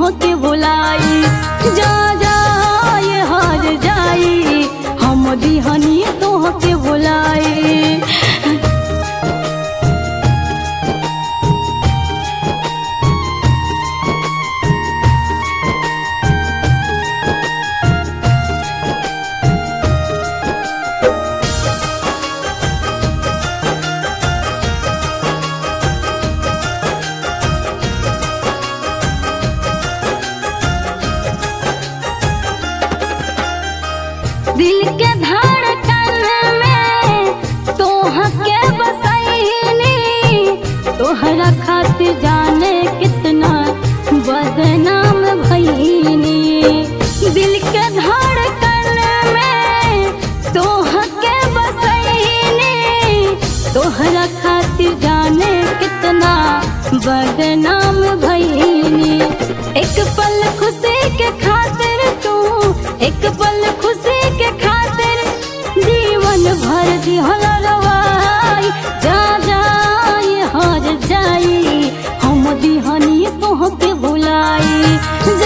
तोहके भुलाई जा जाए हार जाई हम दिहनी तोहके भुलाई दिल के धड़कन में तोहके बसैनी तोहरा खातिर जाने कितना बदनाम भईनी दिल के धड़कन में तोहके बसैनी तोहरा खातिर जाने कितना बदनाम भईनी एक पल खुशी के खातिर तू एक पल खुशी के खातिर जीवन भर दिहल रवाई जा जाई हर जाई हम दिहनी तोहके भुलाई